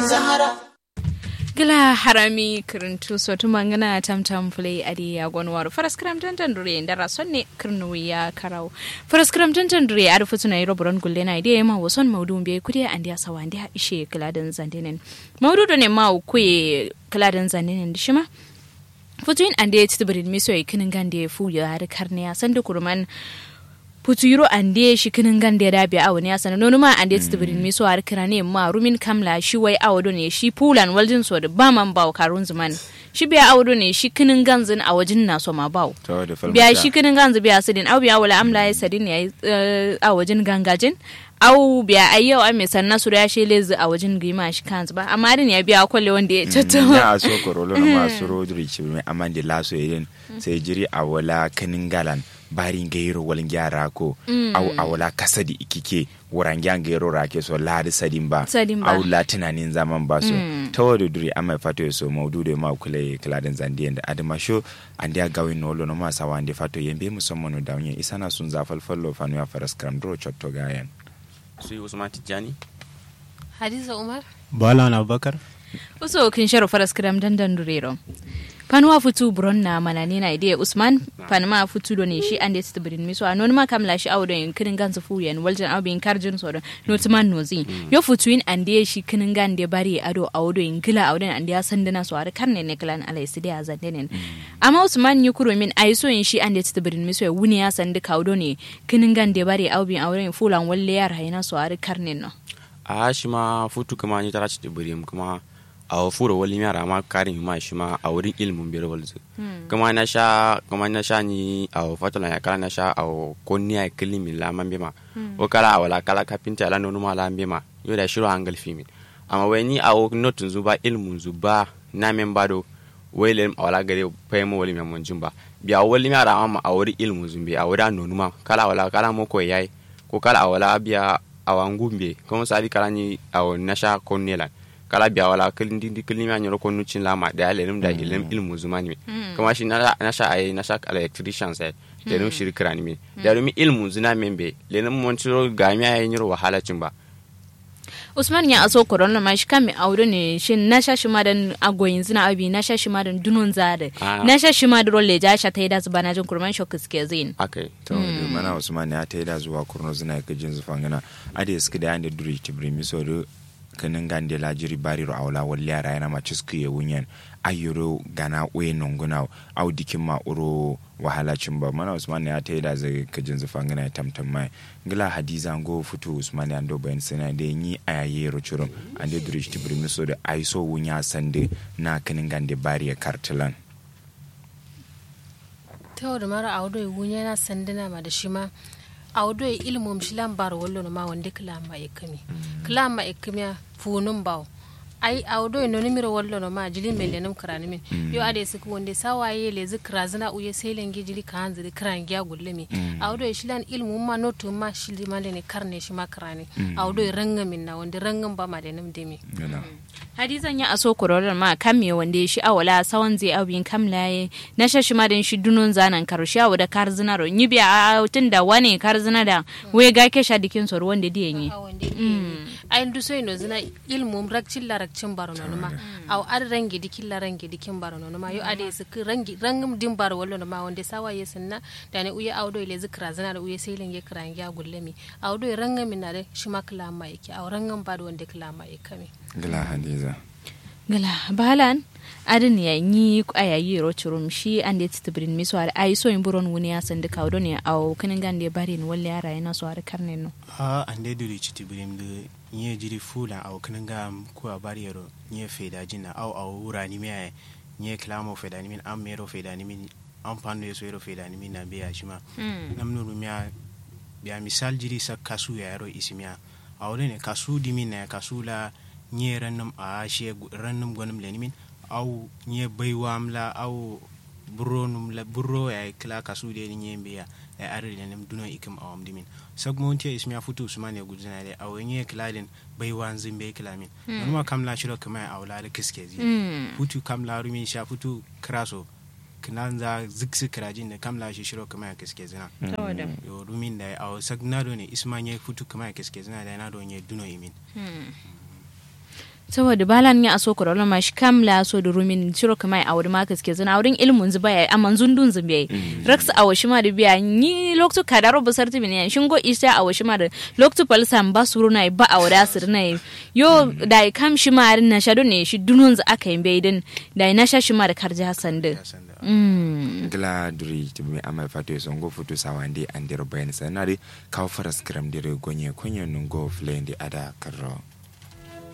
Zahara. gila harami kirintu sotu mangana tam tam play adi ya gonwar faras kram tantan dure ndara sonne kirnu ya karau faras kram tantan dure adu futuna yiro buron gulle na ide ma wason maudun be kudi andi ya sawa andi ishe kiladan zandenen maudu do ne ma kuye kiladan zandenen dishima futuin ande ya titibirin miso ya kinin gande fu ya har karne ya sanda kurman putuyiro ande shi kinin gande da biya awani ya sana nonu ma ande titibirin miso har kirane ma rumin kamla shi wai awado ne shi pulan waljin so da ba man bawo karun zuman shi biya awado ne shi kinin ganzin a wajin na so ma bawo biya shi kinin ganzu biya sidin au biya wala amla ya sadin ya a wajin gangajin au biya ai yau ai mai sanna su ya shi lezi a wajen gima shi kansu ba amma din ya biya kwalle wanda ya tattawa ya so korolo na masu rodri ci mai amande laso yedin sai jiri a wala kanin galan barin gairo walin gyara ko au a wala kasadi ikike wuran gyan gairo rake so ladi sadin ba Sadin ba. au la tunanin zaman ba so ta wadu duri amma fato so maudu da ma kula kladin zandiyan da adama sho an dia gawin no lo no ma sawa ande fato yembe musamman da wanye isana sun zafal fallo fanu ya faras kram dro chotto gayan su yi usman tijjani hadiza umar Balan Abubakar. uso kin sharo faras kram dandan durero panwa futu buron na manani na ide usman panma futu do ne shi ande tibirin miso anon ma kamla shi awdo in kinin ganzu fu yan waljan awbin karjin so no tman nozi yo futu in ande shi kinin gande bari ado awdo in gila awdo ande sandana so ar karne ne klan alai sidi azandenen amma usman yi kuro min ai so in shi ande tibirin miso ya wuni ya sandi kawdo ne kinin gande bari awbin awdo in fulan walle yar hayna so ar karne no a shi ma futu kuma ni tara ci birim kuma a furo wali mi ara ma karin ma shi ma a wurin ilimin biyar walzu kuma na sha kuma na sha ni a fatala ya kala na sha a konni a kilimi la man bima o kala a wala kala kapinta la nonu ma la bima yo da shiro hangal fimi amma wai ni a notun zuba ilimin zuba na men bado wai le a wala gare pay mo wali mi mun jumba biya wali mi ara ma a wurin ilimin zumbi a wurin nonu ma kala wala kala mo ko yayi ko kala a wala biya a wangumbe kuma sabi kala ni a nasha konnela kala biya wala kilin di kilin ya nyoro konnu cin lama da ya lelim da ilim ilmu zumani mi kuma shi na nasha ay nasha electrician sai lelim shirkira ni mi da rumi ilmu zuna membe lelim mon ciro ga mi ay nyoro wahala cin ba usman ya aso korona ma shi kame aure ne shin na sha shi ma dan agoyin zina abi na sha shi ma dan dunun zade Ah. na sha shi ma da rolle ja sha ta yi da zuba na jin kurman shok suke zin akai to da mana usman ya ta da zuwa kurno zina ka jin zufan gana ade suka da yanda duri tibri mi so do kanin gande la jiri bari ro awla wal yara yana ma cisku ye wunyan ayuro gana we nonguna au dikin ma uro wahala cin ba mana usman ya ta da zai ka jin zufan gana ya tamtam mai ngila hadiza ngo futu usman ya ndo bayan sana da yi ayaye ro churum ande duri tibri mi so da aiso wunya sande na kanin gande bari ya kartilan ta da mara audo ya wunya na sandana ma da shi ma audo ya ilmum shi lambar wallo ma wanda kila ma ikami kila ma ikami funun bawo ai audo ya noni miro wallo no ma jili mele nam karani min yo ade su wonde sawaye le zikra zina uye selen gi jili kan zili kran gya gulle mi audo ya shilan ilmu ma notu ma shili ma ne karne shi ma karani audo ya ranga min na wanda rangan ba ma da nam demi Gana. hadizan ya aso korona ma kame wanda shi awala sawan zai abin kamlaye na sha shi ma dan shi dunun zanan karo shi awu da kar zina ro ni biya a tun da wane kar zina da we ga ke sha dikin sor wanda diyan yi ay ndu so ino zina ilmum rakcin la rakcin baro no ma aw ad rangi dikin la rangi dikin baro no ma yo ade su rangi rangum dim baro wallo no ma wonde sawa yesinna dane uye awdo ile zikra zina da uye selen ye kran ya gullemi awdo rangam min na de shima kala ma yake aw rangam bado wonde kala ma yakami ngila hadiza gala balan adin ya yi ayayi ro churum shi ande titibrin miso ar ai so in buron wuni ya sandi kawdo ne aw kinin gande bari ni walle yara yana so ar karne no A ande duri chiti birim de nye jiri fula au kananga ku a barriero nye feda jina au au ura ni mea nye klamo feda ni min am mero feda ni min am pando yeso ero feda ni min na be ashima nam nuru mea biya misal jiri sa kasu ya ero isimia au ne kasu di min na kasu la nye rannum a she rannum gonum le ni min au nye baiwam la au burro num la burro ya kla kasu de ni nye mbeya ya arri ne nem duno ikim awam dimin sag monti ismi afutu usman ya gudzina de aw nye kladin bai wan zimbe klamin numa kam la shiro kuma awla da kiske zi futu kam la rumi sha futu kraso kinan za ziksi krajin da kam la shi shiro kuma ya kiske zina tawada yo rumin da aw sag na do ne isma nye futu kuma ya kiske zina da na do nye duno imin saboda balan ya aso ko rola mash kam la so da rumin shiro kama a wurin makas ke zana wurin ilmun zuba ya amma zundun zumbe rax a washi ma da biya ni loktu kadaro basar tibi ne shin go isa a washi ma da loktu palsam ba suru na ba a wada sir na yo da kam shi ma na shado ne shi dunun za aka yi baidin da na sha shi ma da karji hasan da mm gila duri tumi ama fato so ngo futu sawandi andiro bayan sanari kaw faras kram dire gonye konye nungo flende ada karro